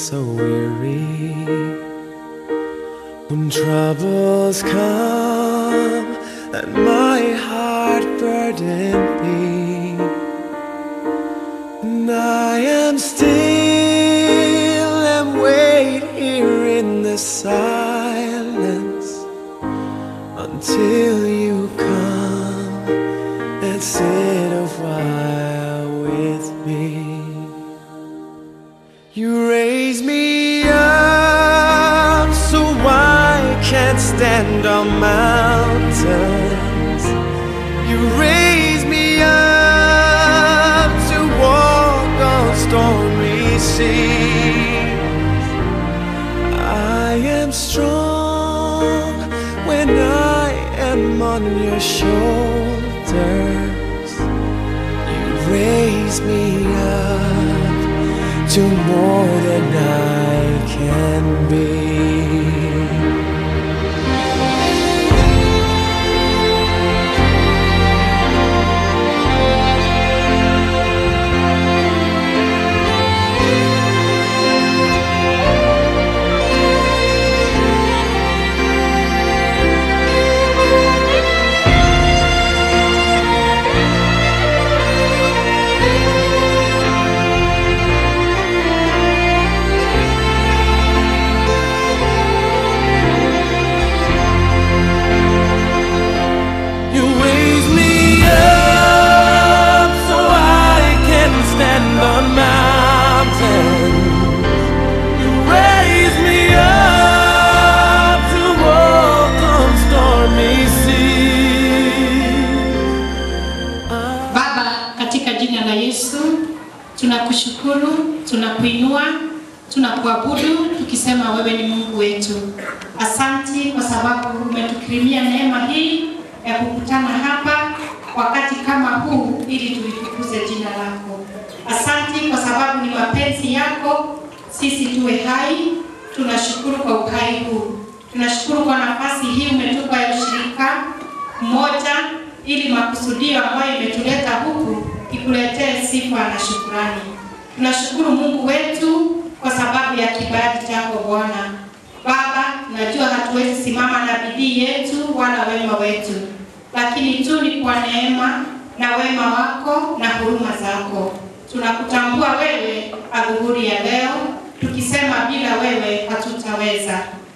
so weary when troubles come and my heart burden me and I am still and wait here in the silence until you come and sit a while with me. You raise me up so I can't stand on mountains. You raise me up to walk on stormy seas. I am strong when I am on your shoulders. You raise me up to more than I can be. You raise me up so I can stand on mountains. You raise me up to walk on stormy seas. Baba, katika jina la Yesu tunakushukuru, tunakuinua, tunakuabudu tukisema wewe ni Mungu wetu. Asanti kwa sababu umetukirimia neema hii ya kukutana hapa wakati kama huu ili tulitukuze jina lako. Asanti kwa sababu ni mapenzi yako sisi tuwe hai. Tunashukuru kwa uhai huu, tunashukuru kwa nafasi hii umetupa ya ushirika mmoja ili makusudio ambayo imetuleta huku ikuletee sifa na shukurani. Tunashukuru Mungu wetu kwa sababu ya kibali chako Bwana. Baba, najua hatuwezi simama na bidii yetu wala wema wetu, lakini tu ni kwa neema na wema wako na huruma zako. Tunakutambua wewe adhuhuri ya leo, tukisema bila wewe hatutaweza.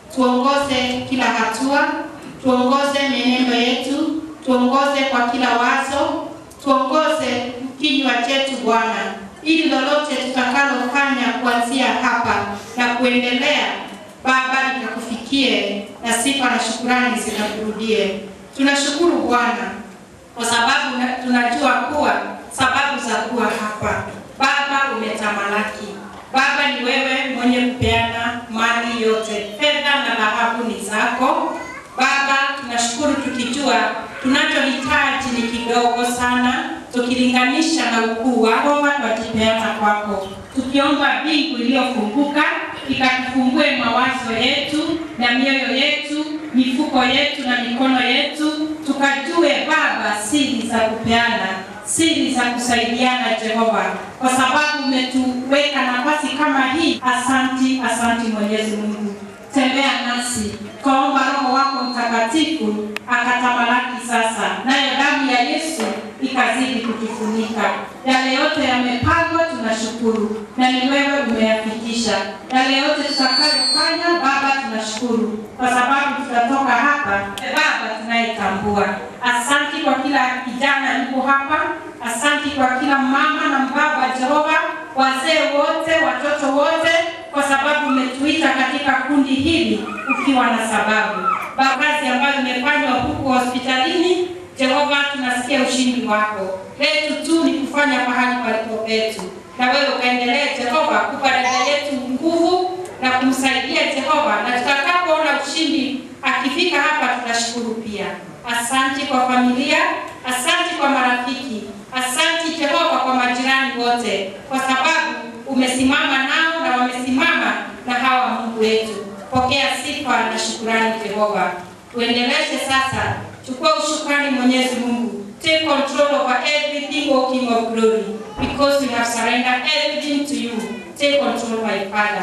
Tuongoze kila hatua, tuongoze mienendo yetu, tuongoze kwa kila wazo, tuongoze kinywa chetu Bwana, ili lolote tutakalofanya kuanzia hapa na kuendelea, Baba, likakufikie na sifa na shukurani zikakurudie. Tunashukuru Bwana kwa sababu na- tunajua kuwa sababu za kuwa hapa, Baba, umetamalaki. Baba, ni wewe mwenye kupeana mali yote, fedha na dhahabu ni zako. Baba, tunashukuru tukijua tunachohitaji ni kidogo sana, tukilinganisha na ukuu wako, twajipeana kwako, tukiomba mbingu iliyofunguka ikatufungue mawazo yetu na mioyo yetu, mifuko yetu na mikono yetu, tukajue Baba siri za kupeana, siri za kusaidiana Jehova, kwa sababu umetuweka nafasi kama hii. Asanti, asanti Mwenyezi Mungu tembea nasi, twaomba Roho wako Mtakatifu akatamalaki sasa, nayo damu ya Yesu ikazidi kutufunika. Yale yote yamepangwa, tunashukuru, na ni wewe umeyafikisha. Yale yote tutakayofanya, Baba, tunashukuru kwa sababu tutatoka hapa, Baba, tunayetambua. Asanti kwa kila kijana yuko hapa, asanti kwa kila mama na mbaba, Jehova, wazee wote, watoto wote, kwa sababu umetuita katika kundi hili ukiwa na sababu. Baba, kazi ambayo imefanywa huku hospitalini, Jehova, tunasikia ushindi wako. Letu tu ni kufanya pahali palipo petu, na wewe ukaendelee Jehova kupa dada yetu nguvu na kumsaidia Jehova, na tutakapoona ushindi akifika hapa, tutashukuru pia. Asanti kwa familia, asanti kwa marafiki, asanti Jehova kwa majirani wote, kwa sababu umesimama nao na wamesimama na hawa Mungu wetu. Pokea sifa na shukurani Jehova. Tuendeleshe sasa, chukua ushukrani Mwenyezi Mungu. Take control over everything, O King of Glory, because we have surrendered everything to you. Take control, my Father.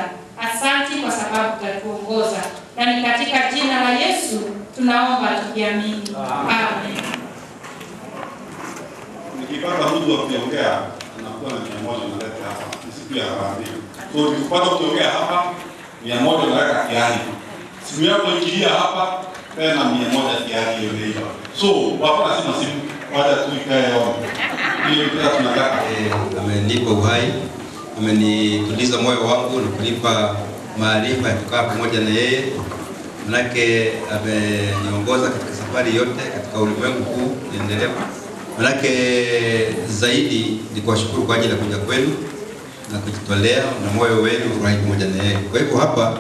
Asanti kwa sababu utatuongoza, na ni katika jina la Yesu tunaomba tukiamini, amen. nikipata mtu wa kuongea anakuwa na mia moja naleta hapa, ni siku ya harambee. So nikipata kuongea hapa mia moja naweka kiani, simu yako ikilia hapa tena mia moja kiani hiyo ndio. So wako nasema simu wacha tu ikae on. Hiyo pia tunataka Eh, amenipa uhai, amenituliza moyo wangu na kunipa maarifa ya kukaa pamoja na yeye, manake ameniongoza katika safari yote katika ulimwengu huu endelevu. Manake zaidi ni kuwashukuru kwa ajili ya kuja kwenu na kujitolea na moyo wenu uhai pamoja na yeye. Kwa hivyo hapa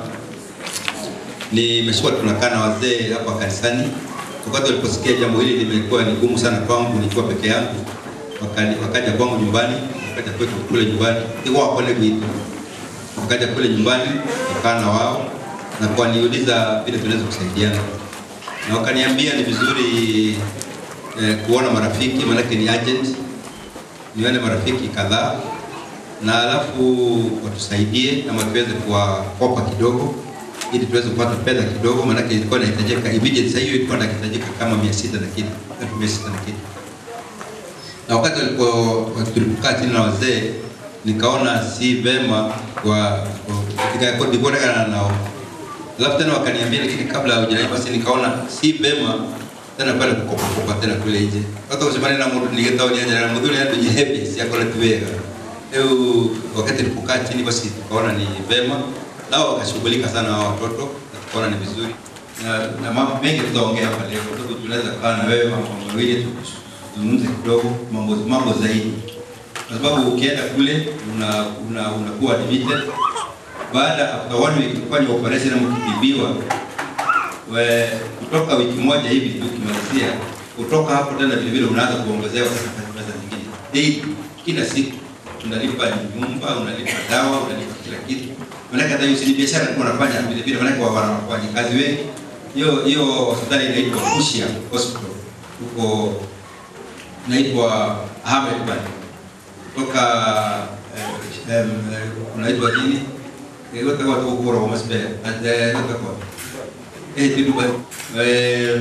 nimeshukua tunakaa na wazee hapa kanisani. Wakati waliposikia jambo hili limekuwa ni gumu sana kwangu nikiwa peke yangu, wakani- wakaja kwangu nyumbani, wakaja kwetu kule nyumbani, iko wapole kwitu, wakaja kule nyumbani, wakaa na wao na kuwaniuliza vile tunaweza kusaidiana, na wakaniambia ni vizuri eh, kuona marafiki, maanake ni agent, nione marafiki kadhaa na alafu watusaidie ama tuweze kuwakopa kidogo ili tuweze kupata fedha kidogo, maanake ilikuwa inahitajika immediate. Sasa hiyo ilikuwa inahitajika kama mia sita na kitu, elfu mia sita na kitu. Na wakati walipo tulipokaa chini na wazee, nikaona si vema kwa nikaonekana nao, alafu tena wakaniambia, lakini kabla haujalai basi, nikaona si vema tena kwenda kukopakopa tena kule nje hata usimane na mtu ningetaonia na mtu ndio jihepe si yako tuwega Leo wakati tulipokaa chini basi tukaona ni vema nao wakashughulika sana hao watoto na tukaona ni vizuri na, na mambo mengi tutaongea hapa leo kwa sababu tunaweza kaa na wewe mambo mawili tuzungumze kidogo mambo mambo zaidi kwa sababu ukienda kule una una unakuwa admitted baada after one week kufanya operation ama kutibiwa we kutoka wiki moja hivi tu ukimalizia kutoka hapo tena vile vile unaanza kuongezewa sasa pesa nyingine daily kila siku unalipa nyumba unalipa dawa unalipa kila kitu maanake hata hiyo si biashara tulikuwa unafanya vile vile maanake wanafanya kazi wengi hiyo hiyo hospitali inaitwa Bushia Hospital huko inaitwa Ahmed Bad kutoka eh, em, eh, unaitwa nini Eh, weka watu ukura wa masbe weka kwa eh kidogo eh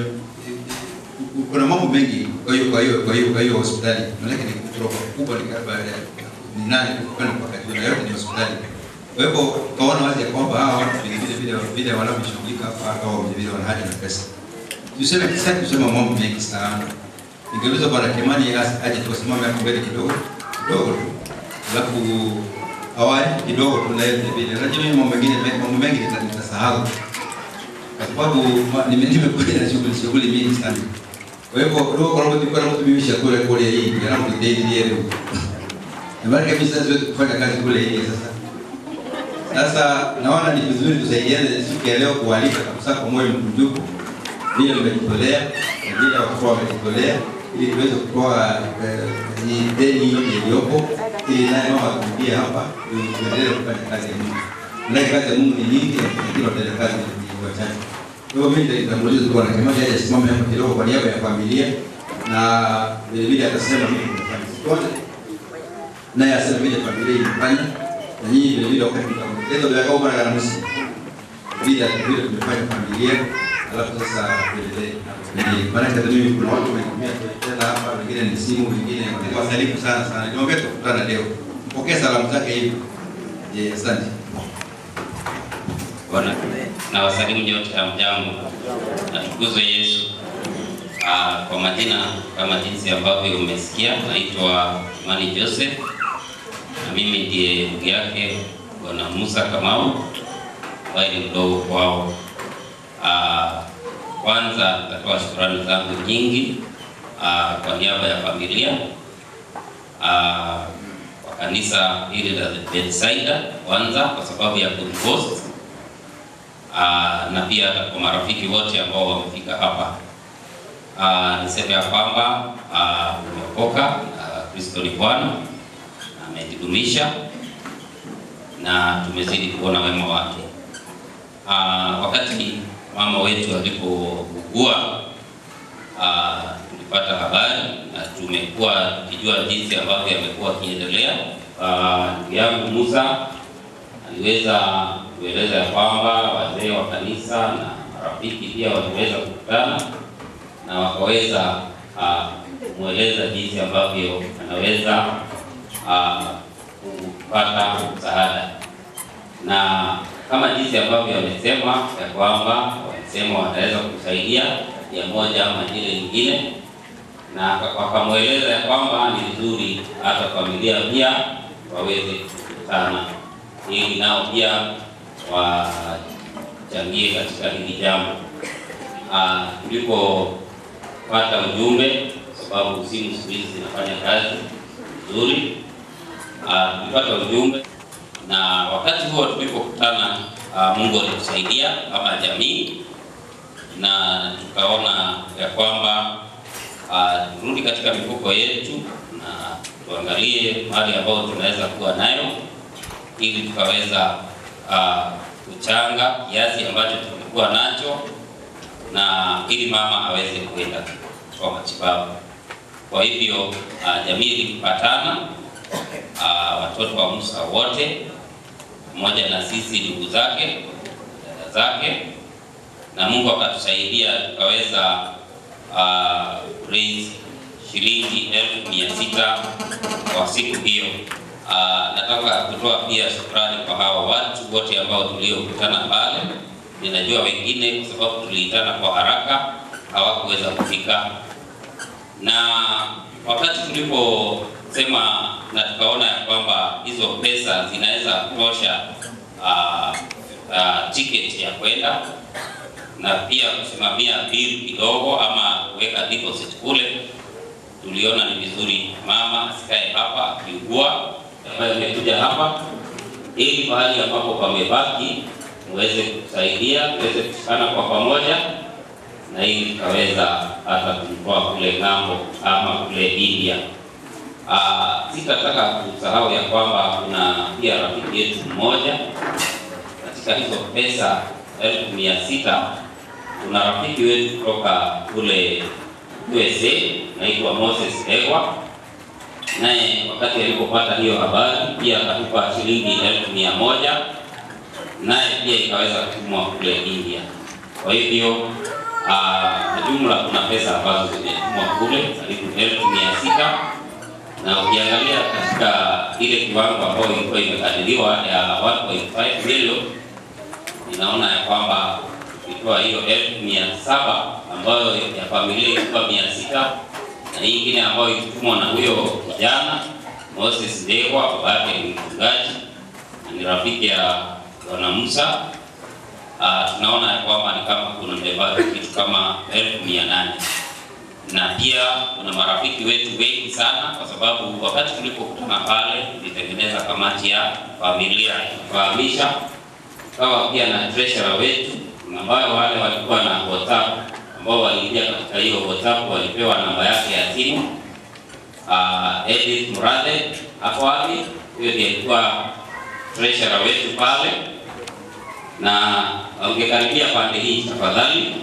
kuna mambo mengi kwa hiyo kwa hiyo kwa hiyo kwa hiyo hospitali maanake ni kutoka kubwa ni kama ni nane kwenda mpaka juu na yote ni hospitali kwa hivyo tukaona wazi ya kwamba hawa watu vile vile vile vile wanavyoshughulika hapa au vile vile wana haja na pesa tuseme sasa tuseme mambo mengi sana ningeuliza bwana Kimani as- aje tusimame hapo mbele kidogo kidogo tu alafu awali kidogo tunaye vile vile unajua mimi mambo mengine mambo mengi nita- nitasahau kwa sababu ma- nime- nimekuja na shughuli shughuli mingi sana. Kwa hivyo ndio kwa sababu tulikuwa tunatumimisha kule kule hii, alafu tutendi leo. Na maana kabisa siwezi kufanya kazi kule hii sasa. Sasa naona ni vizuri tusaidiane siku ya leo kualika kabisa kwa moyo mkunjufu vile mmejitolea na vile watoto wamejitolea ili tuweze kutoa eh, hii deni yote iliyopo ili naye mama atumbie hapa tu- tuendelee kufanya kazi ya Mungu. Maana kazi ya Mungu ni nyingi, lakini watenda kazi ni wachache. Kwa hivyo mimi nitamuuliza tu bwana Kimani aje asimame hapa kidogo kwa niaba ya familia na vile vile atasema mimi nimefanya chochote naye asema vile familia imefanya na nyinyi vile vile wakati mtaongeza bila kama mara na nusu vile vile tumefanya familia alafu sasa tuendelee na familia. maana hata mimi kuna watu wametumia tena hapa wengine ni simu wengine wasalimu sana sana niombe tukutana leo mpokee salamu zake hivi je asante Bwana na wasalimu nyote hamjambo, natukuzwe Yesu. Ah, kwa majina kama jinsi ambavyo umesikia, naitwa Imani Joseph na mimi ndiye ndugu yake Bwana Musa Kamau ambaye ni mdogo kwao. Ah, kwanza nitatoa shukrani zangu nyingi ah, kwa niaba ya familia ah, kwa kanisa hili la Bethsaida kwanza kwa sababu ya kunihost Ah, na pia hata kwa marafiki wote ambao wamefika hapa. Ah, niseme ya kwamba ah, umeokoka na Kristo ni Bwana na ametudumisha na tumezidi kuona wema wake. Ah, wakati mama wetu alipougua ah, tulipata habari na tumekuwa tukijua jinsi ambavyo amekuwa akiendelea. Ah, Ndugu yangu Musa aliweza kueleza ya kwamba wazee wa kanisa na marafiki pia waliweza kukutana na wakaweza uh, kumweleza jinsi ambavyo anaweza uh, kupata msaada na kama jinsi ambavyo wamesema ya kwamba walisema wataweza kusaidia ya moja ama ile nyingine, na wakamweleza ya kwamba ni vizuri hata familia pia waweze kukutana ili nao pia wachangie katika hili jambo. Ah, Tulipopata ujumbe, sababu simu siku hizi zinafanya kazi vizuri, Ah, tulipata ujumbe na wakati huo tulipokutana, uh, Mungu alitusaidia kama jamii na tukaona ya kwamba uh, turudi katika mifuko yetu na tuangalie mali ambayo tunaweza kuwa nayo ili tukaweza uh, kuchanga kiasi ambacho tulikuwa nacho na ili mama aweze kuenda kwa matibabu. Kwa hivyo uh, jamii ilipatana uh, watoto wa Musa wote pamoja na sisi ndugu zake dada zake, na Mungu akatusaidia tukaweza uh, raise shilingi elfu mia sita kwa siku hiyo. Uh, nataka kutoa pia shukrani kwa hawa watu wote ambao tuliokutana pale. Ninajua wengine kwa sababu tuliitana kwa haraka hawakuweza kufika, na wakati tuliposema na tukaona ya kwamba hizo pesa zinaweza kutosha uh, uh, tiketi ya kwenda na pia kusimamia bill kidogo ama kuweka deposit kule, tuliona ni vizuri mama asikae hapa akiugua, ambayo imekuja hapa ili pahali ambapo pamebaki muweze kusaidia, tuweze kushikana kwa pamoja na ili tukaweza hata kumtoa kule ng'ambo ama kule India. Uh, sitataka kusahau ya kwamba kuna pia rafiki yetu mmoja katika hizo pesa elfu mia sita kuna rafiki wetu kutoka kule USA naitwa Moses Ewa, naye wakati alipopata hiyo habari pia akatupa shilingi elfu mia moja naye pia ikaweza kutumwa kule India. Kwa hivyo uh, jumla kuna pesa ambazo zimetumwa kule karibu elfu mia sita na ukiangalia katika ile kiwango ambayo ilikuwa imekadiriwa ya 1.5 milioni, inaona ya kwamba ukitoa hiyo elfu mia saba ambayo ya familia ilikuwa mia sita na hii ingine ambayo ilitumwa na huyo kijana Moses Ndegwa, baba yake ni mchungaji na ni rafiki ya Bwana Musa. Uh, tunaona ya kwamba ni kama kuna mbebaki kitu kama elfu mia nane na pia kuna marafiki wetu wengi sana, kwa sababu wakati tulipokutana pale tulitengeneza kamati ya familia kufahamisha, tukawa pia na treasurer wetu ambayo wale walikuwa na WhatsApp ambao waliingia katika hiyo WhatsApp walipewa namba yake ya simu. Uh, Edith Murade hapo wapi, huyo ndiye alikuwa treasurer wetu pale, na ungekaribia pande hii tafadhali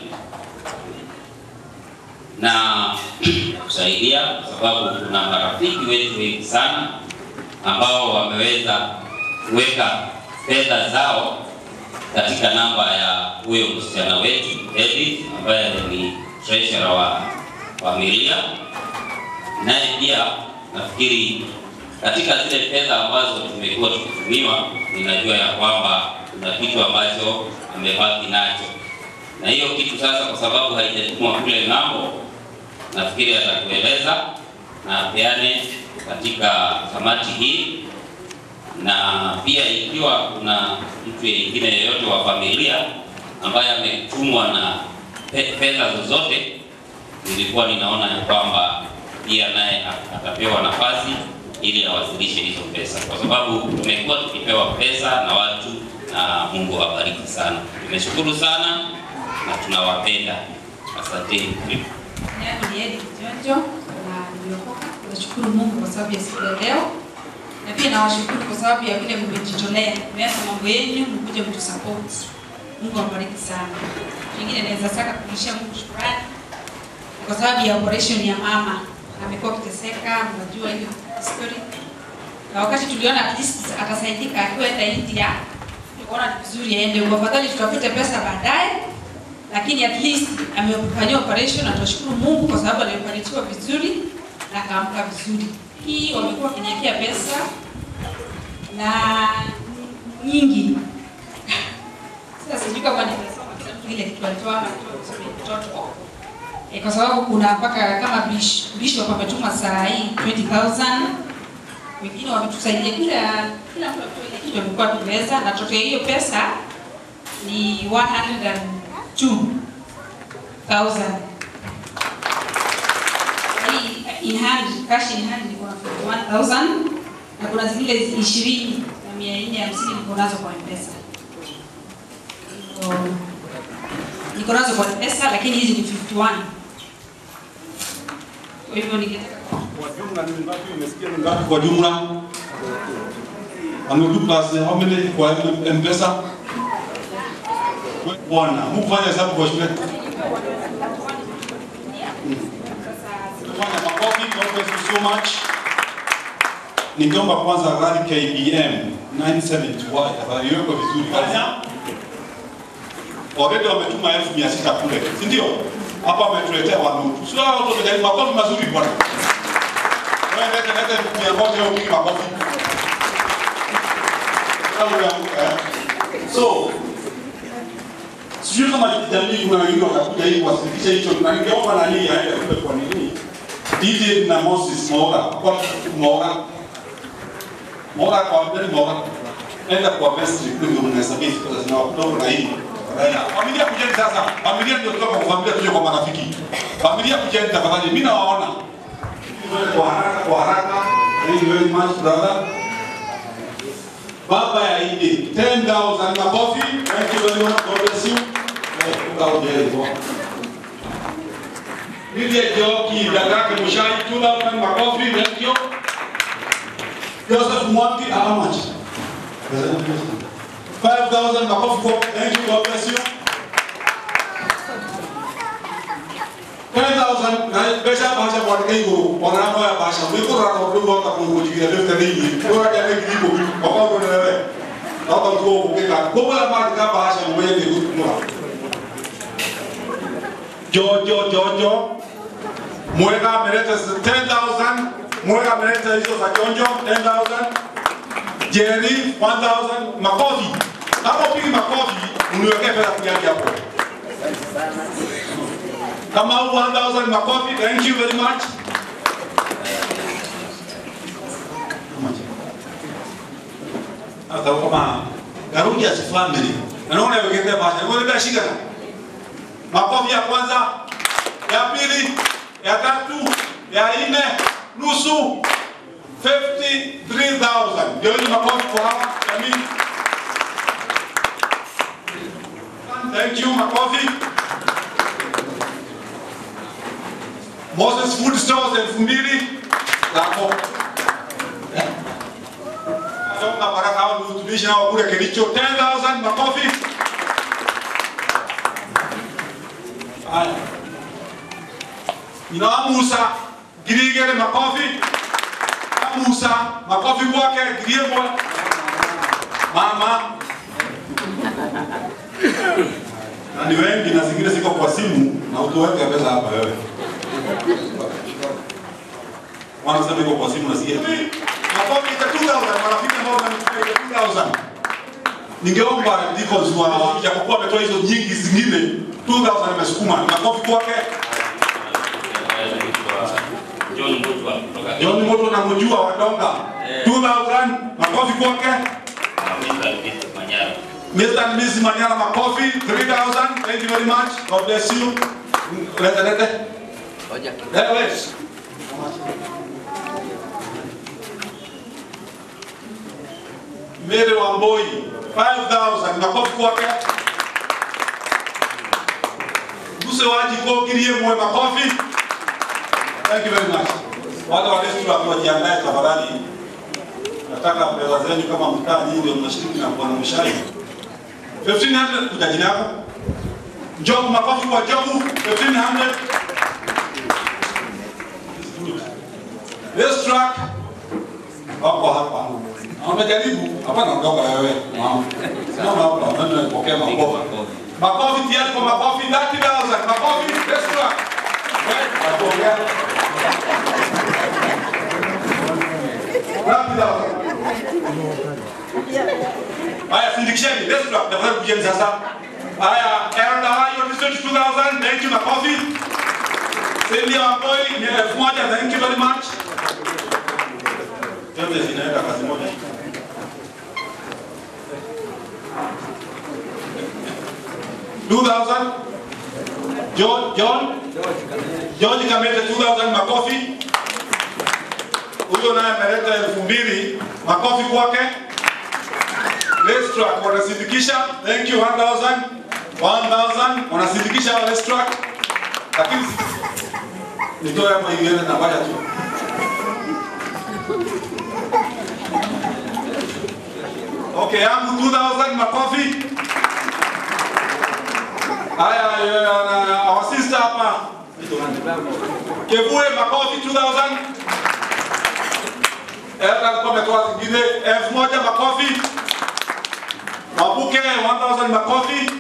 na kusaidia kwa sababu kuna marafiki wetu wengi sana ambao wameweza kuweka fedha zao katika namba ya huyo msichana wetu Edith ambaye ni treasurer wa familia, naye pia nafikiri katika zile fedha ambazo tumekuwa tukitumiwa, ninajua ya kwamba kuna kitu ambacho amebaki nacho, na hiyo kitu sasa, kwa sababu haijatumwa kule ng'ambo nafikiri atatueleza na peane katika kamati hii, na pia ikiwa kuna mtu mwingine yeyote wa familia ambaye ametumwa na pe- fedha zozote, nilikuwa ninaona ya kwamba pia naye atapewa nafasi ili awasilishe hizo pesa, kwa sababu tumekuwa tukipewa pesa na watu, na Mungu awabariki sana. Tumeshukuru sana na tunawapenda, asanteni. yangu ni Edith Jonjo na niliokoka. Nashukuru Mungu kwa sababu ya siku ya leo, na pia nawashukuru kwa sababu ya vile mmejitolea, mmeacha mambo yenu mkuje kutusupport. Mungu awabariki sana. Pengine naweza saka kurudishia Mungu shukrani kwa sababu ya operation ya mama, amekuwa akiteseka, mnajua hiyo story, na wakati tuliona at least atasaidika akiwa enda India, tukaona ni vizuri aende huko, afadhali tutafute pesa baadaye, lakini at least amefanyia operation na tunashukuru Mungu kwa sababu alioperatiwa vizuri na akaamka vizuri. Hii wamekuwa wakiniwekea pesa na nyingi sasa sijui kama nimesoma kila mtu ile kitu alitoa mtoto e, kwa sababu kuna mpaka kama bish- bishop ametuma saa hii 20000 wengine wametusaidia kila kila mtu ametoa ile kitu amekuwa tumeweza na toke hiyo pesa ni 102000 hii in hand cash in hand niko na 1000 na kuna zile 20 na 450 niko nazo kwa mpesa Niko- niko nazo kwa mpesa lakini hizi ni 51 kwa hivyo ningetaka Kwa jumla ni ngapi? Umesikia ni ngapi kwa jumla? Amedu plus how many kwa M-Pesa? Bwana, mkufanya hesabu kwa shule. Fanya makofi, God bless you so much. Ningeomba kwanza rally KBM 971 tafadhali iwekwe vizuri. Fanya. Already wametuma elfu mia sita kule, si ndio? Hapa wametuletea wanutu. Sio hao tumejaribu makofi mazuri bwana. Wewe leta leta mia moja au mimi makofi. Au unaanguka, eh? So, sijui kama jamii kuna wengine watakuja hii kuwasilisha hicho na ningeomba nani aende kule kwa nini? DJ na Moses Mora, kwa Mora. Mora kwa mbele Mora. Enda kwa vestry kule ndio mnahesabia hizo pesa zinawakutoka na hii. Familia kujeni sasa. Familia ndio kutoka kwa familia tuje kwa marafiki. Familia kujeni tafadhali. Mimi nawaona. Kwa haraka kwa haraka. Thank you very much brother. Baba ya Idi 10,000 makofi. Thank you very much. God bless you. Eh, utaongea hivyo. Lydia Joki, dadake Mushai, 2,000 makofi. Thank you. Joseph Mwangi, how much? 5,000 makofi kwa thank you, God bless you. 10,000 na besha basha kwa kai go ona hapo ya basha mwiko ra ro ndo ka ko jigira leo tani ni ko ya ne gibo ko ko ndo ne na ko ko ko ke ka ko la ma ka basha mwe ne ku mwa jo jo jo jo mweka ameleta 10,000 mweka ameleta hizo za jonjo 10,000 Jerry 1000 makofi kama upigi makofi uniwekee pesa kiasi hapo kama 1000 makofi thank you very much hata kama Garuja si family naona wekete basi wewe ndio shika makofi ya kwanza ya pili ya tatu ya nne nusu 53,000 ndio hiyo makofi kwa hawa jamii thank you makofi Moses Food Stores elfu mbili zako. Songa baraka hao ni utumishi nao kule Kericho 10,000 makofi. Haya. Ina Musa girigere makofi. Na Musa makofi kwake giriemo. Mama. Na ni wengi na zingine ziko kwa simu na utoweke pesa hapa wewe wanasema iko kwa simu nasikia makofi ya 2000 marafiki ambao wananipa 2000 ningeomba deacons wa japokuwa ametoa hizo nyingi zingine 2000 imesukuma makofi kwake John Mutwa kutoka John Moto na mjua wadonga 2000 makofi kwake Mr. Luis Manyara. Mr. and Miss Manyara makofi 3000 thank you very much God bless you lete lete wewe Mary Wamboi 5000 makofi kwake. Muse waji ko kirie mwe makofi. Thank you very much. Wale wa desturi wakiwajiandae tafadhali. Nataka pesa zenu kama mtaa nyinyi ndio mnashiriki na bwana Mshai. 1500 kuja jina yako. Job makofi kwa Job 1500. This truck wako hapa. Wamejaribu, hapana mdogo wewe. Mama. Simama hapa, nani anapokea makofi? Makofi tayari kwa makofi 30,000. Makofi restaurant. Eh, napokea. 30,000. Haya, sindikisheni restaurant. Tafadhali kujeni sasa. Haya, Elda Hayo District 2000. Thank you makofi. Celia Wamboi ni elfu moja. Thank you very much. Zote zinaenda kazi moja. Two thousand. John, John, George Kamete 2000 makofi. Huyo naye ameleta elfu mbili makofi kwake. Let's track wanasindikisha. Thank you 1000. 1000 wanasindikisha let's track. Lakini nitoe hapa hivi na baada tu. Okay, yangu 2000 makofi. Haya, eh, na our sister hapa. Kevue makofi 2000. Ela alikuwa ametoa zingine 1000 makofi. Mabuke 1000 makofi.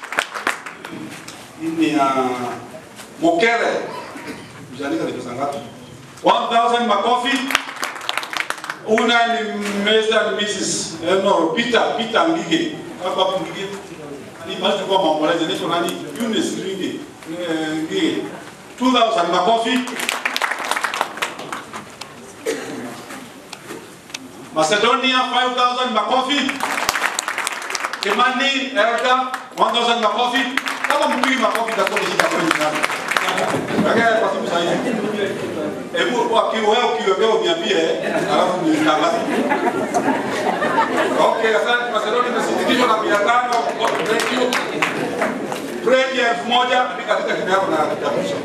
Hii ni ya Mokere. Mjaandika ni pesa ngapi? 1000 makofi. Una ni Mr. and Mrs. Eh, no, Peter, Peter Ngige. Hapa hapo Ngige. Ni basi kwa maombolezi niko nani? Eunice Ngige. Eh, Ngige. 2000 makofi. Macedonia 5000 makofi. Kimani Elda 1000 makofi. Kama mpigi makofi itakuwa ni shida kwenu sana. Lakini kwa sababu sasa Hebu kwa kiu wewe ukiwekea uniambie alafu nitangaze. Okay, asante Macedonia imesindikizwa na 500. Thank you. Bread ya elfu moja andika katika jina yako na kitambulisho.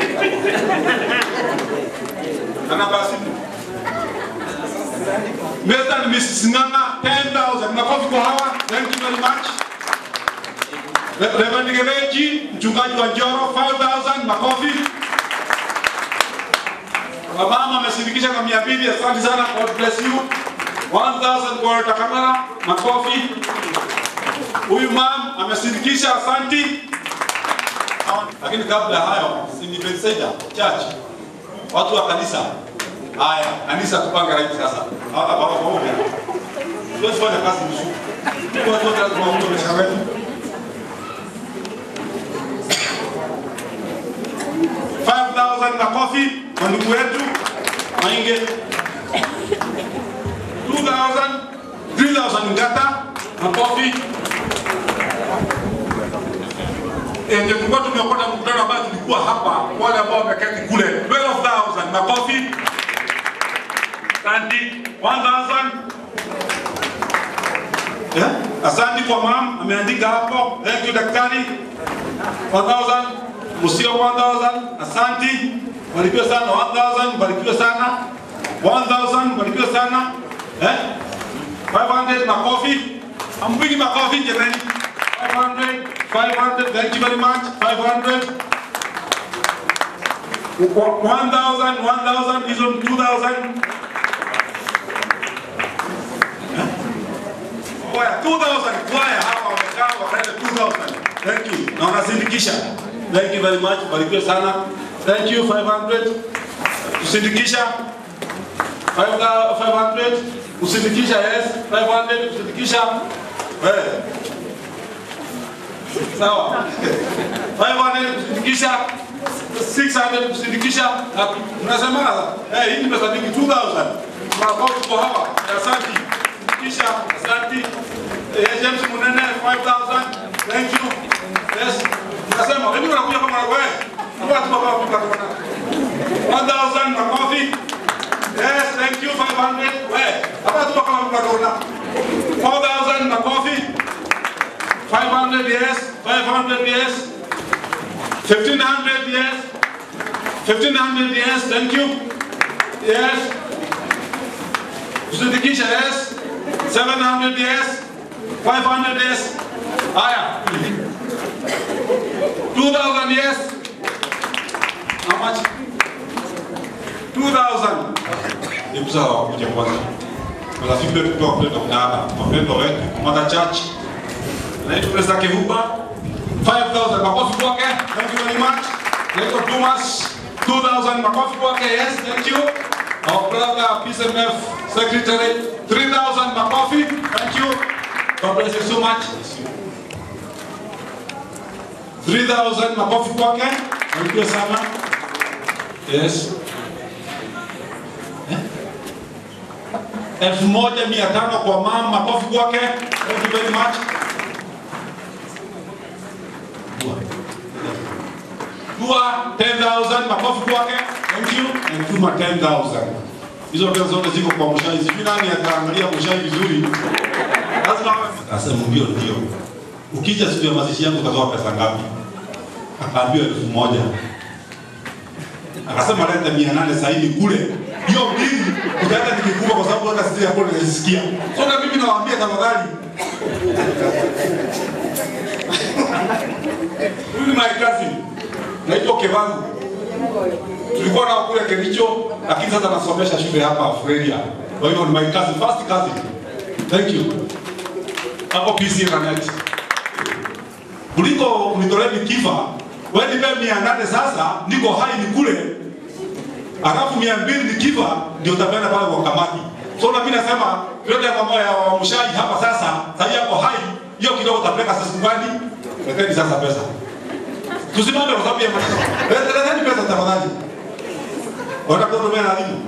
Na namba ya simu. Mr. and Mrs. Nganga 10,000. Makofi kwa hawa. Thank you very much. Re- Reverend Gereji, mchungaji wa Njoro 5,000. Makofi. Wamama amesindikisha kwa mia mbili. Asante sana. God bless you. 1,000 kwa Walter Kamara. Makofi. Huyu mam amesindikisha. Asante. Lakini kabla ya hayo, si ni Bethesda Church, watu wa kanisa. Haya, kanisa tupanga hivi sasa. Hapa baba pamoja. Tuwezi fanya kazi nusu. Kwa watu wote lazima waunge maisha wetu. 5,000 makofi kwa ndugu wetu Mainge. 2,000, 3,000 ngata makofi. Eh, ndio tulikuwa tumeokota mkutano ambao tulikuwa hapa, wale ambao wameketi kule 12,000 makofi. Asante 1,000. Yeah? Asante kwa mam ameandika hapo. Thank you daktari. 1,000. Musio 1,000. Asante. Barikiwe sana 1,000. Barikiwe sana 1,000. Barikiwe sana. Eh? 500 makofi. Ambigi makofi jamani. 500. 500. Thank you very much. 500. 1,000. 1,000. Hizo ni 2,000. Kwaya 2000 kwaya hapa wamekaa wakaenda 2000. Thank you. Na wanasindikisha. Thank you very much. Barikiwe sana. Thank you 500. Kusindikisha 500. Kusindikisha yes. 500 kusindikisha. Eh. Sawa. 500 kusindikisha. 600 kusindikisha. Na Mnasema eh hii ni pesa mingi 2000. Makofi kwa hawa. Asante kisha asante eh, James Munene 5000 thank you yes nasema wewe unakuja kama wewe hapa tu baba kwa kona 1000 makofi yes thank you 500 wewe hapa tu kama kwa kona 4000 makofi 500 yes 500 yes 1500 yes 1500 yes thank you yes Kusindikisha yes 700 yes 500 yes haya 2000 yes how much 2000 hebu sawa kuja kwanza marafiki wetu kutoka kule Dodoma, wapendwa wetu Mother Church, naitwa Pesa Kivuba 5000 makofi kwake. Thank you very much. Naitwa Thomas 2000 makofi kwake. Yes, thank you. Our brother PSMF secretary 3000 makofi. Thank you. God bless you so much. 3000 makofi kwake. Thank you sana. Yes. elfu moja mia tano kwa mama, makofi kwake. Thank you very much. Dua 10,000 makofi kwake. Thank you. And Tuma 10,000. Hizo pesa zote ziko kwa Mushai. Sijui nani ataangalia Mushai vizuri. Lazima asema ndio ndio. Ukija siku ya mazishi yangu utatoa pesa ngapi? Akaambiwa elfu moja. Akasema leta mia nane sahihi kule. Hiyo mbili utaenda nikikufa kwa sababu hata sisi hapo ninasikia. So na mimi nawaambia tafadhali. Huyu ni my cousin. Naitwa Kevangu. Tulikuwa na kule Kericho lakini sasa nasomesha shule hapa Australia. Kwa hivyo ni my cousin, first cousin. Thank you. Hapo PC Ranet. Kuliko kunitolea nikifa, wewe nipe mia nane sasa, niko hai ni kule alafu mia mbili nikifa ndio utapeana pale kwa kamati. So na mimi nasema yote ya mambo ya wamshaji hapa sasa, sasa yako hai, hiyo kidogo utapeleka sasa gani? Leteni sasa pesa. Tusimame kwa sababu ya maneno. Leta- Leteni pesa tafadhali. Wanataka kutumia na nini?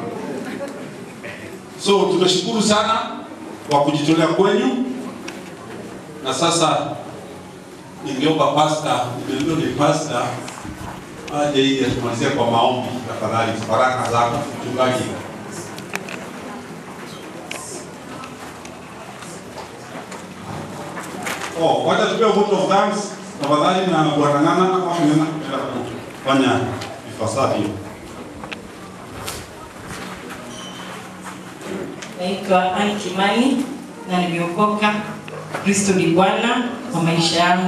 So tunashukuru sana kwa kujitolea kwenyu, na sasa ningeomba pasta, ndio ni pasta aje ili atumalizie kwa maombi tafadhali, baraka zako mchungaji. Oh, wacha tupewe vote of thanks tafadhali na bwana Ng'ang'a kama tunaenda kufanya ifasavyo. Naitwa Anne Kimani na nimeokoka. Kristo ni Bwana wa maisha yangu.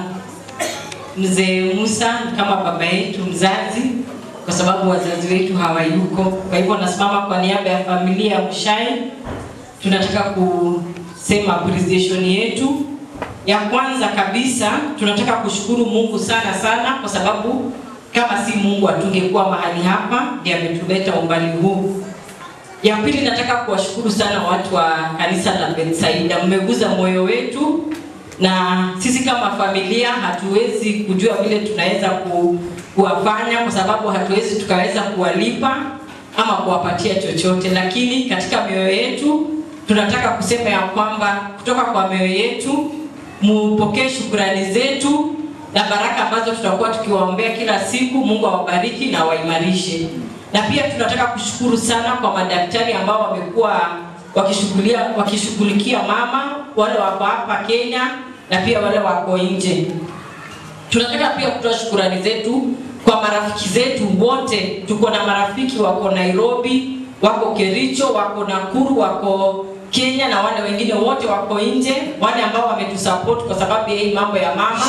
Mzee Musa ni kama baba yetu mzazi, kwa sababu wazazi wetu hawayuko. Kwa hivyo nasimama kwa niaba ya familia ya Mushai, tunataka kusema appreciation yetu. Ya kwanza kabisa tunataka kushukuru Mungu sana sana, kwa sababu kama si Mungu hatungekuwa mahali hapa, ndiye ametuleta umbali huu. Ya pili nataka kuwashukuru sana watu wa kanisa la Bethsaida, mmeguza moyo wetu, na sisi kama familia hatuwezi kujua vile tunaweza ku, kuwafanya kwa sababu hatuwezi tukaweza kuwalipa ama kuwapatia chochote, lakini katika mioyo yetu tunataka kusema ya kwamba kutoka kwa mioyo yetu mupokee shukurani zetu na baraka ambazo tutakuwa tukiwaombea kila siku. Mungu awabariki na waimarishe na pia tunataka kushukuru sana kwa madaktari ambao wamekuwa wakishughulia wakishughulikia mama wale wako hapa Kenya na pia wale wako nje. Tunataka pia kutoa shukurani zetu kwa marafiki zetu wote. Tuko na marafiki wako Nairobi, wako Kericho, wako Nakuru, wako Kenya na wale wengine wote wako nje, wale ambao wametusupport kwa sababu ya hii mambo ya mama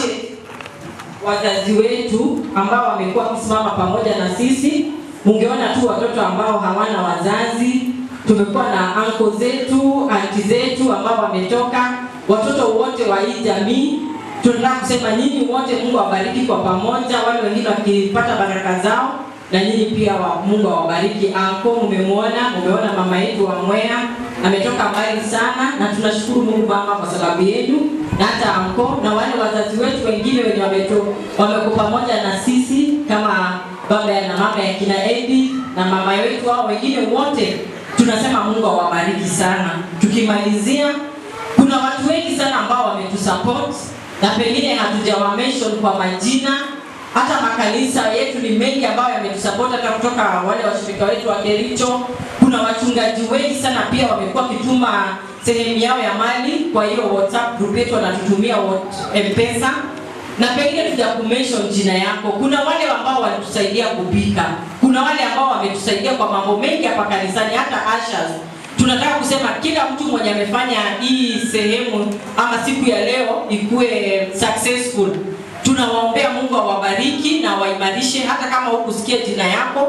wazazi wetu ambao wamekuwa wakisimama pamoja na sisi. Ungeona tu watoto ambao hawana wazazi. Tumekuwa na anko zetu, anti zetu ambao wametoka, watoto wote wa hii jamii. Tunataka kusema nyinyi wote, Mungu awabariki kwa pamoja, wale wengine wakipata baraka zao na nyinyi pia wa, Mungu awabariki. Anko, umemwona, umeona mama yetu wa Mwea ametoka mbali sana, na tunashukuru Mungu Baba kwa sababu yenu na hata anko na wale wazazi wetu wengine wenye wameto wameko pamoja na sisi kama baba ya na mama ya kina Edi na mama wetu hao wengine wote, tunasema Mungu awabariki sana. Tukimalizia, kuna watu wengi sana ambao wametusupport na pengine hatujawa mention kwa majina hata makanisa yetu ni mengi ambayo yametusupport hata kutoka wale washirika wetu wa Kericho. Kuna wachungaji wengi sana pia wamekuwa wakituma sehemu yao ya mali kwa hiyo WhatsApp group yetu wanatutumia what- M-Pesa na pengine tuja kumention jina yako. Kuna wale ambao walitusaidia kupika, kuna wale ambao wametusaidia kwa mambo mengi hapa kanisani, hata ushers. Tunataka kusema kila mtu mwenye amefanya hii sehemu ama siku ya leo ikuwe successful tunawaombea Mungu awabariki na waimarishe. Hata kama hukusikia jina yako,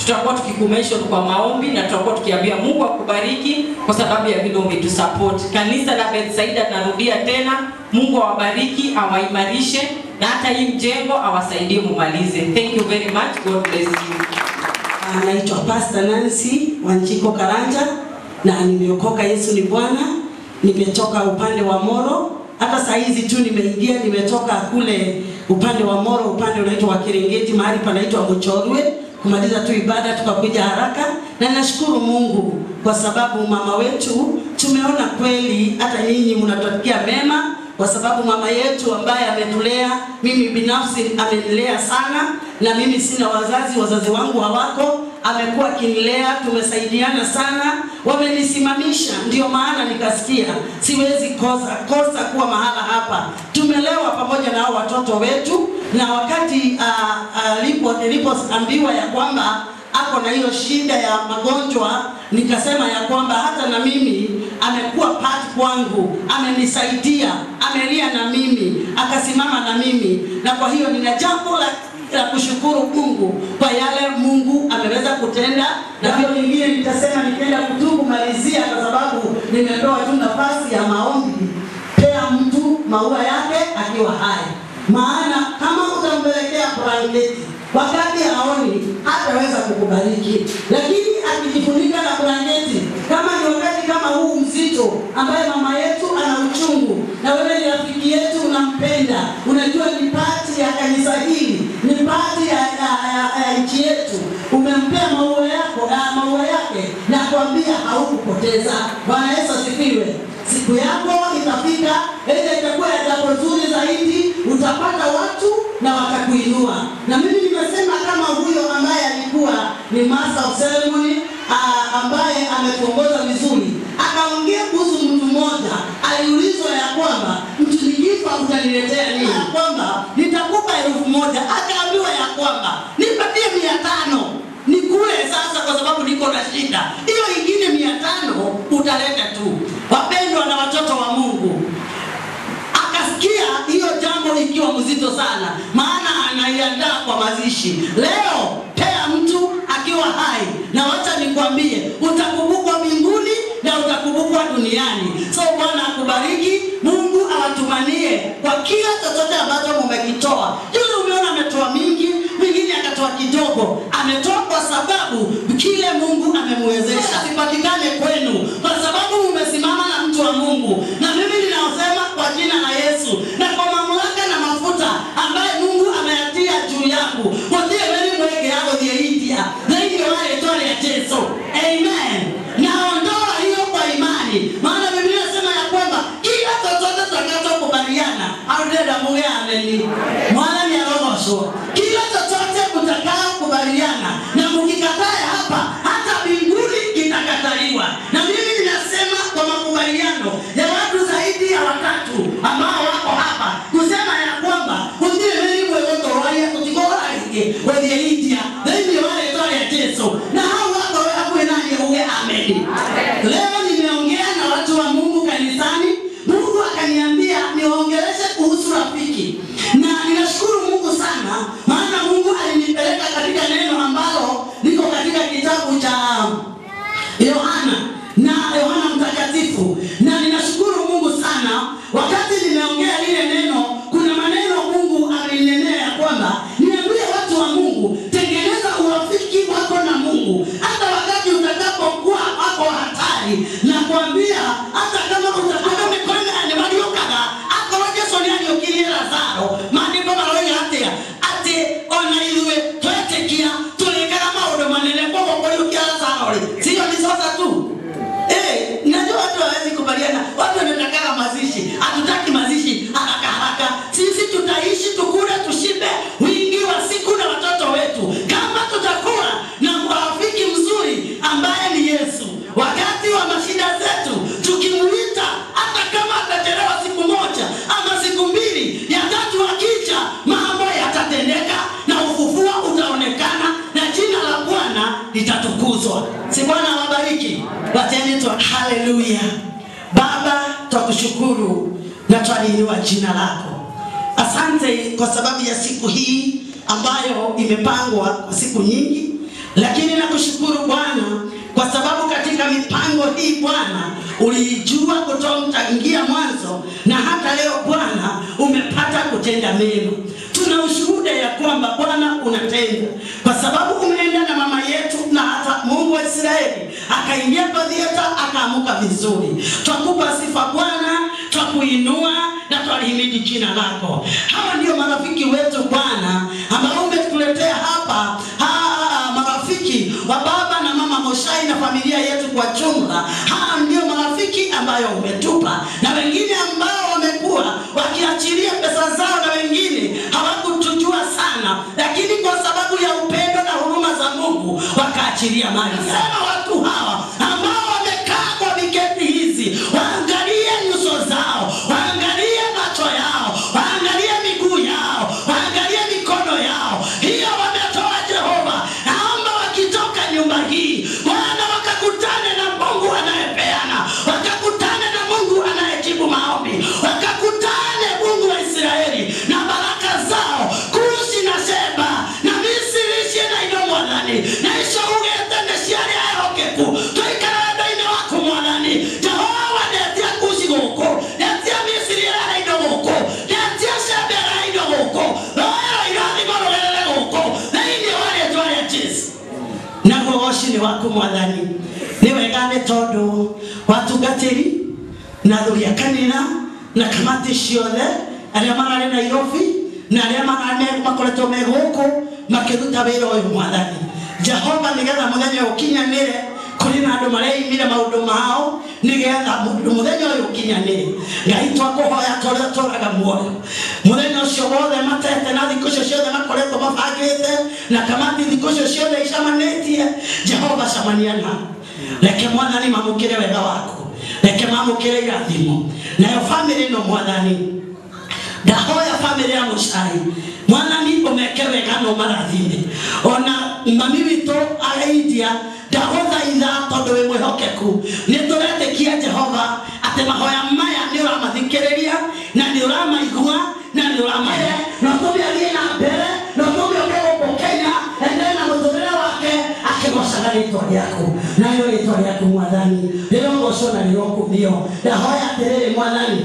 tutakuwa tukikumeshon kwa maombi na tutakuwa tukiambia Mungu akubariki kwa sababu ya vile umetusupport. Kanisa la Bethsaida, narudia tena, Mungu awabariki, awaimarishe na hata hii mjengo awasaidie mumalize. Thank you very much. God bless you. Anaitwa Pastor Nancy Wanjiko Karanja na nimeokoka. Yesu ni Bwana. Nimetoka upande wa Moro, hata saa hizi tu nimeingia, nimetoka kule upande wa Moro, upande unaitwa wa Kirengeti, mahali panaitwa Muchorwe, kumaliza tu ibada tukakuja haraka, na nashukuru Mungu kwa sababu mama wetu tumeona kweli, hata nyinyi mnatutakia mema kwa sababu mama yetu ambaye ametulea, mimi binafsi amenilea sana, na mimi sina wazazi, wazazi wangu hawako, amekuwa akinilea, tumesaidiana sana, wamenisimamisha. Ndio maana nikasikia siwezi kosa kosa kuwa mahala hapa. Tumelewa pamoja na hao watoto wetu, na wakati alipo nilipoambiwa ya kwamba ako na hiyo shida ya magonjwa, nikasema ya kwamba hata na mimi amekuwa part kwangu, amenisaidia, amelia na mimi, akasimama na mimi, na kwa hiyo nina jambo la la kushukuru Mungu kwa yale Mungu ameweza kutenda, na hiyo lingine nitasema nikienda kutubu malizia, kwa sababu nimepewa tu nafasi ya maombi. Pea mtu maua yake akiwa hai, maana kama utampelekea blanketi wakati haoni hataweza kukubariki, lakini akijifunika na blanketi, kama ni wakati kama huu mzito, ambaye mama yetu ana uchungu na wewe ni rafiki yetu, unampenda, unajua ni pati ya kanisa hili, ni pati ya, ya, ya, ya nchi yetu, umempea maua yako ya maua yake na kuambia haukupoteza. Bwana Yesu asifiwe. Siku yako itafika, ile itakuwa ya jambo zuri zaidi, utapata watu na watakuinua. Na mimi nimesema kama huyo ambaye alikuwa ni master of ceremony uh, ambaye ametuongoza vizuri, akaongea kuhusu mtu mmoja, aliulizwa ya kwamba mtu nikifa utaniletea nini? Ya kwamba nitakupa elfu moja. Akaambiwa ya kwamba nipatie mia tano nikule sasa, kwa sababu niko na shida. Hiyo ingine mia tano utaleta tu. Wapendwa na watoto wa Mungu, akasikia hiyo jambo ikiwa mzito sana, maana anaiandaa kwa mazishi. Leo pea mtu akiwa hai, na wacha nikwambie, utakumbukwa mbinguni na utakumbukwa duniani. So Bwana akubariki, Mungu awatumanie kwa kila chochote ambacho mumekitoa. Yule umeona ametoa mingi, mwingine akatoa kidogo, ametoa kwa sababu kile Mungu amemwezesha sipatikane kwenu, kwa sababu mumesimama na mtu wa Mungu, na mimi ninaosema kwa jina la Yesu na kwa mamlaka na mafuta ambaye Mungu ameyatia juu yangu, wotie weli mweke yako thieitia thĩinĩ wa rĩtwa rĩa Jesu, amen. Naondoa hiyo kwa imani, maana Biblia inasema ya kwamba kila chochote tutakachokubaliana audenda muge ameni mwana ni arogocwo, kila chochote mtakao kubaliana na mkikataa hapa, hata mbinguni kitakataliwa. Na mimi ninasema kwa makubaliano ya watu zaidi ya watatu ambao wako hapa kusema ya kwamba utire meri mwegotoroaia utigoraige wethieitia thĩinĩ wa rĩtwa rĩa Jesu, na hau wako we hakuhĩ naniĩ uge ameni. Leo nimeongea na watu wa Mungu kanisani, Mungu akaniambia niongeleshe kuhusu rafiki, na ninashukuru Mungu sana, maana Mungu alinipeleka katika neno ambalo liko katika kitabu cha Yohana na Yohana Mtakatifu, na ninashukuru Mungu sana. Wakati nimeongea lile neno, kuna maneno Mungu amenenea ya kwamba niambie watu wa Mungu, tengeneza urafiki wako na Mungu, hata wakati utakapokuwa wako hatari, na kuambia hata kama utakuwa umekwenda ni waliokaga akorwo Jesu nĩ ariũkirie Lazaro, maandĩko maroiga atĩa atĩ ona ithuĩ twetĩkia tũrĩkaga maũndũ manene koguo kũriũkia Lazaro rĩ sio ni sasa tu Eh, najua watu hawezi kubaliana. Watu wanataka mazishi, hatutaki mazishi haraka haraka. Sisi tutaishi tukule, tushibe wingi wa siku na watoto wetu, kama tutakuwa na rafiki mzuri ambaye ni Yesu. Wakati wa mashida zetu tukimuita, hata kama atachelewa siku moja ama siku mbili, ya tatu akija, mambo yatatendeka na ufufuo utaonekana na jina la Bwana litatukuzwa. Si Bwana awabariki? Wacheni tu, haleluya. Baba, twakushukuru na twaliinua jina lako. Asante kwa sababu ya siku hii ambayo imepangwa kwa siku nyingi. lakini nakushukuru Bwana kwa sababu katika mipango hii Bwana uliijua kutoingia mwanzo, na hata leo Bwana umepata kutenda mema. Tuna ushuhuda ya kwamba Bwana unatenda, kwa sababu umeenda na mama yetu na hata Mungu wa Israeli akaingia kwa thieta akaamuka vizuri. Twakupa sifa Bwana, twakuinua na twalihimidi jina lako. Hawa ndio marafiki wetu Bwana ambao umetuletea hapa ha, marafiki wa baba na mama Moshai na familia yetu kwa jumla. Hawa ndio marafiki ambayo umetupa, na wengine ambao wamekuwa wakiachilia pesa zao, na wengine hawakutujua sana, lakini kwa sababu ya upendo na huruma za Mungu wakaachilia mali. Sema watu hawa ambao wamekaa kwa viketi hizi, waangalie nyuso zao, waangalie macho yao, waangalie miguu yao, waangalie mikono yao, hiyo wametoa Jehova. Naomba wakitoka nyumba hii Bwana wakakutane na Mungu anayepeana, wakakutane na Mungu anayejibu maombi, wakakutane Mungu wa Israeli na baraka zao kushi na Sheba na Misiri icie na indo mwathani na icio ugite nĩ ciarĩ ehokeku tũikara wendo-inĩ waku mwathani Jehova ndetia kushi gũkũ ndetia Misiri ĩrara indo gũkũ ndetia Sheba ĩrara indo gũkũ roero irathimo rũgerere gũkũ thĩinĩ wa rĩĩtwa rĩa Jesũ naguo woci nĩ waku mwathani nĩ wega nĩ tondũ watungatĩri na thuri a kanitha na kamati ciothe arĩa mararĩ nairobi na arĩa mararĩ makoretwo me gũkũ makĩruta wĩra ũyũ mwathani jehova nĩgetha mũthenya ũyũ ũkinyanĩre kũrĩ na andũ mareimire maũndũ mao nĩgetha mũndũ mũthenya ũyũ ũkinyanĩre ngai twakũhoya tũrĩa tũraga muoyo mũthenya ũcio wothe matete na thikũ icio ciothe makoretwo mabangĩte na kamati thikũ icio ciothe icamanĩtie jehova camania nao reke mwathani mamũkĩre wega waku reke mamũkĩre irathimo nayo bamĩrĩ ĩno mwathani ndahoya bamĩrĩ ya mũcai mwathani ũmeke wega no marathime ona mami witũ araindia ndagũthaitha tondũ wĩ mwĩhokeku nĩ tũretĩkia jehova atĩ mahoya maya nĩ ũramathikĩrĩria na nĩ ũramaigua na nĩ ũramahe no tũmĩarie na mbere no tũmĩoke gũkũ kenya endelee na mũtũrĩre wake akĩgocaga rĩtwa rĩaku nayo rĩtwa rĩaku mwathani rĩrogocwo na rĩrokumio ndahoya atĩrĩrĩ mwathani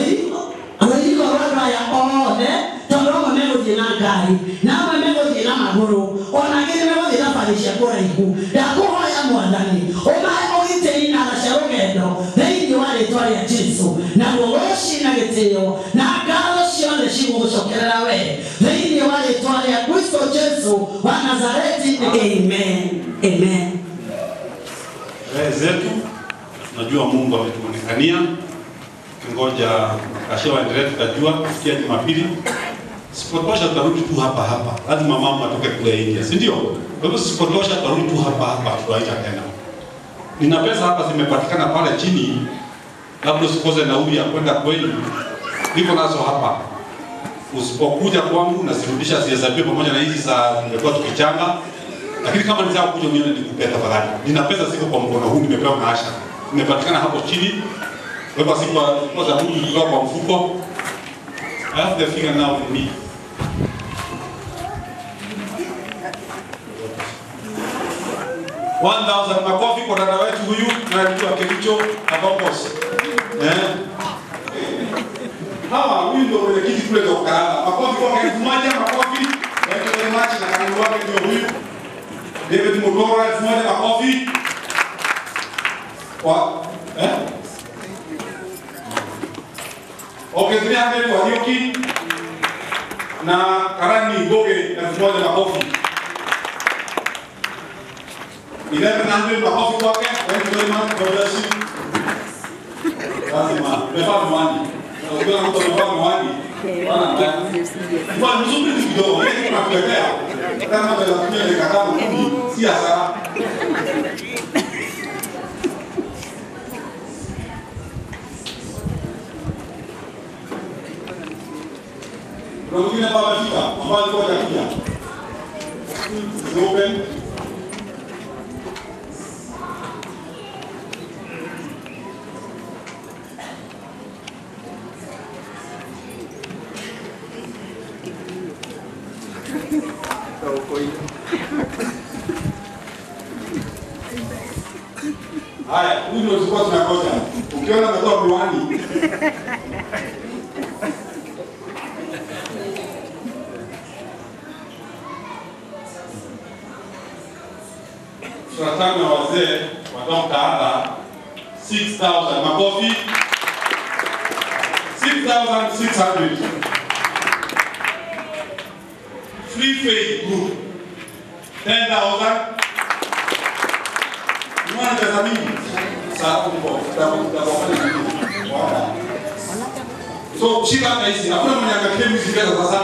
rũirigo rwa andũ aya othe tondũ amwe megũthiĩ na ngari na amwe megũthiĩ na magũrũ ona angĩ nĩ megũthiĩ na bari cia kũraihu ndakũhoya mwathani ũmahe ũgitĩri na tha cia rũgendo thĩinĩ wa rĩtwa rĩa jesu naguo woci na gĩtĩo na ngatho ciothe cigũgũcokerera we thĩinĩ wa rĩtwa rĩa kristo jesu wa nazareti amen amen sherehe zetu, najua Mungu ametuonekania, kingoja kasha waendelee, tutajua kufikia Jumapili. Sipotosha tutarudi tu hapa hapa, lazima mama atoke kule India, si ndio? Kwa hivyo sipotosha tutarudi tu hapa hapa, tutawaita tena. Nina pesa hapa zimepatikana pale chini, labda usikose nauli ya kwenda kwenu, niko nazo hapa. Usipokuja kwangu nasirudisha, sihesabiwe pamoja na hizi za nimekuwa tukichanga lakini kama nitaka kuja nione nikupe tafadhali. Nina pesa ziko kwa mkono huu nimepewa na Asha. Nimepatikana hapo chini. Kwa hivyo siku kwa za huyu kutoka kwa mfuko. I have the figure now with me. One thousand makofi kwa dada wetu huyu na mtu wa Kericho na Bombos. Eh? Hawa huyu ndio mwenyekiti kule kwa Karama. Makofi kwa elfu moja makofi. Thank you very much na karibu wake ndio huyu. David Mutora elfu moja makofi. Kwa eh? Okay, 300 kwa Nyoki na Karani Goge elfu moja makofi. 1100 makofi kwake. Thank you very much. God bless you. Lazima umevaa miwani. Ukiwa mtu amevaa miwani, bwana kwa mzuri tu kidogo, yeye tunakuletea. Kama tunatumia dakika tano kumi, si hasara. Kuna mwingine ambaye amefika, ambaye alikuwa hajakuja. Open. Haya, huyu ndio tulikuwa tunangoja. Ukiona ametoa miwani. Tunataka na wazee wa mtaala 6000 makofi 6600 Free Faith Group 10000 Mwana pesa mingi sababu kwa sababu tutafanya nini? Bwana. So shika hata hizi hakuna mwenye angalia hizi pesa sasa.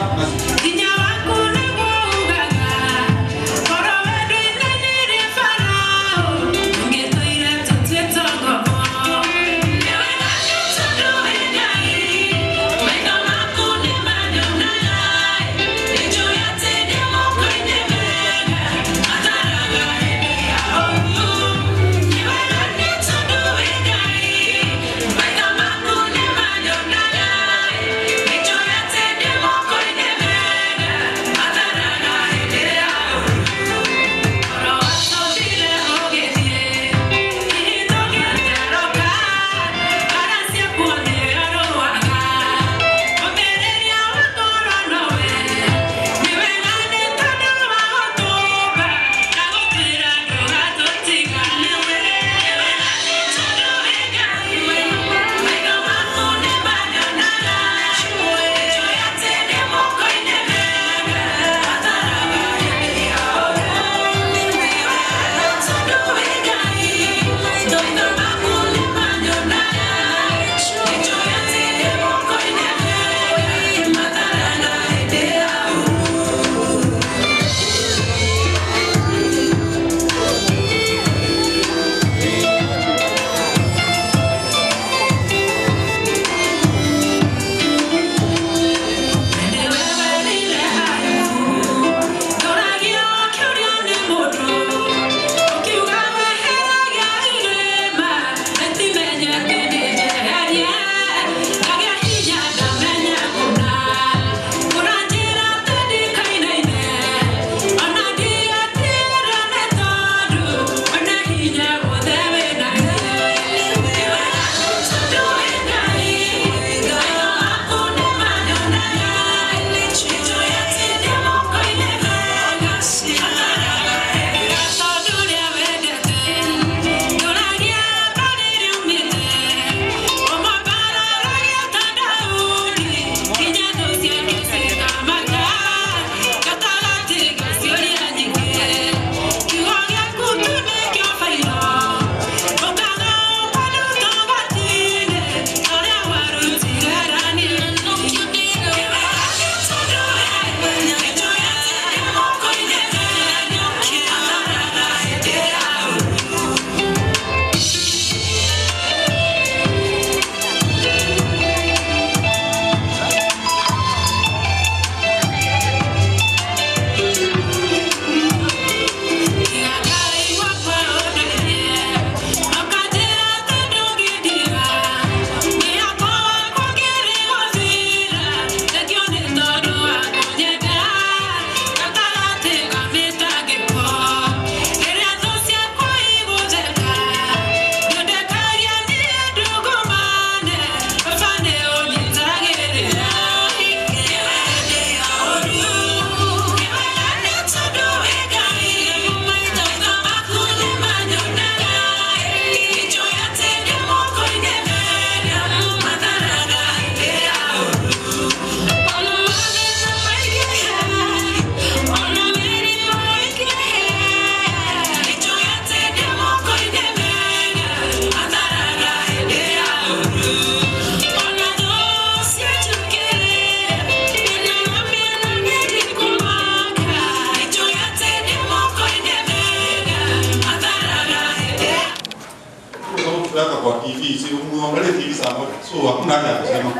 kuweka kwa TV, si muangalie TV saa moja. So hakuna haja ya kusema.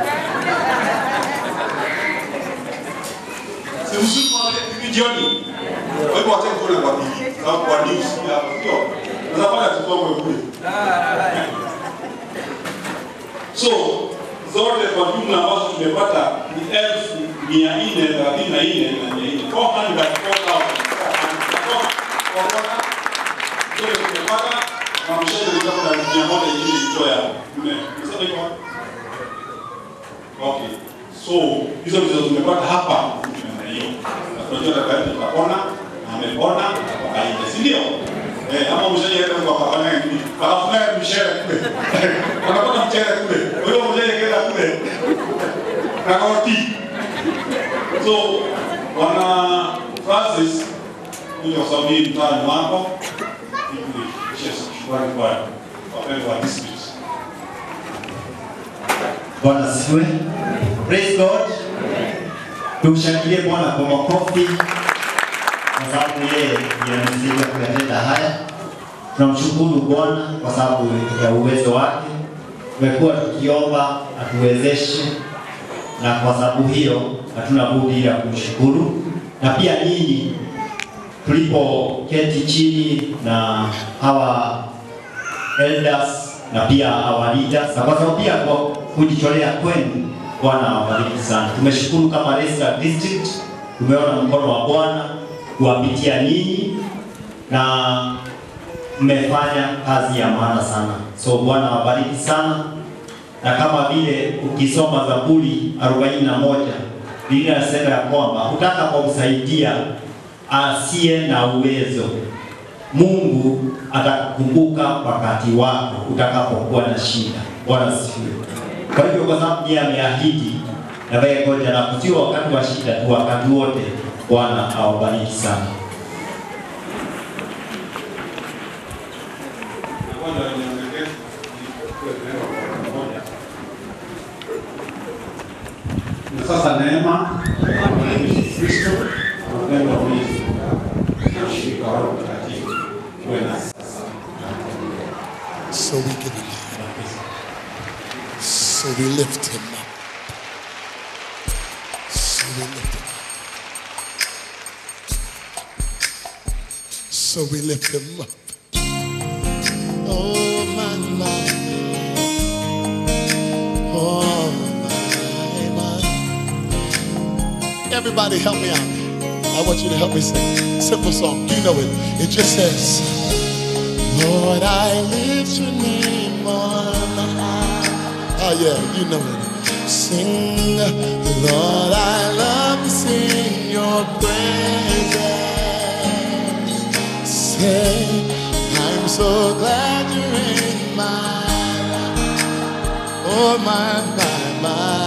Si mzuri kuangalia TV jioni. Kwa hivyo wacha kuona kwa TV au kwa news ya sio. Unafanya tusome kule. So zote kwa jumla ambazo tumepata ni elfu mia nne thelathini na nne na mia nne 404,000. Zote tumepata na mshahara ni kama hizo ndizo tumepata hapa namna hiyo. Na tunajua dada yetu tutapona na amepona kwa kaida, si ndio? Eh, ama mshaje kwa kafanya nini? Alafu naye mshere kule. Anapata mchere kule. Kwa hiyo mshaje kenda kule. Na roti. So wana Francis kuja kwa sababu hii mtaani wako ili kuishia shukrani kwa wapendwa wa district. Bwana asifiwe. Praise God. Tumshangilie Bwana kwa makofi kwa sababu yeye ndiye amesaidia kuyatenda haya. Tunamshukuru Bwana kwa sababu ya uwezo wake. Tumekuwa tukiomba atuwezeshe, na kwa sababu hiyo hatuna budi ila kumshukuru, na pia nyinyi tulipoketi chini na hawa elders na pia our leaders, na kwa sababu pia kwa kujitolea kwenu, Bwana awabariki sana. Tumeshukuru kama Leicester District, tumeona mkono wa Bwana kuwapitia nyinyi na mmefanya kazi ya maana sana, so Bwana awabariki sana. Na kama vile ukisoma Zaburi 41 Biblia inasema ya kwamba utakapomsaidia asiye na uwezo Mungu atakukumbuka wakati wako utakapokuwa na shida. Bwana asifiwe. Kwa hivyo kwa sababu yeye ameahidi na wewe ngoja na kusio wakati wa shida tu, wakati wote. Bwana awabariki sana. Ngoja niongezee kwa neno moja. Na sasa neema ya Bwana Yesu Kristo na upendo wa Mwenyezi Mungu na ushirika wa Roho Mtakatifu uwe nasi sasa. So we give him honor. So we lift him up. So we lift him up. So we lift him up. Oh my my. Oh my my. Everybody help me out. I want you to help me sing. Simple song. You know it. It just says. Lord, I lift your name on high. Oh, yeah, you know it. Sing, Lord, I love to sing your praises. Say, I'm so glad you're in my life. Oh, my, my, my.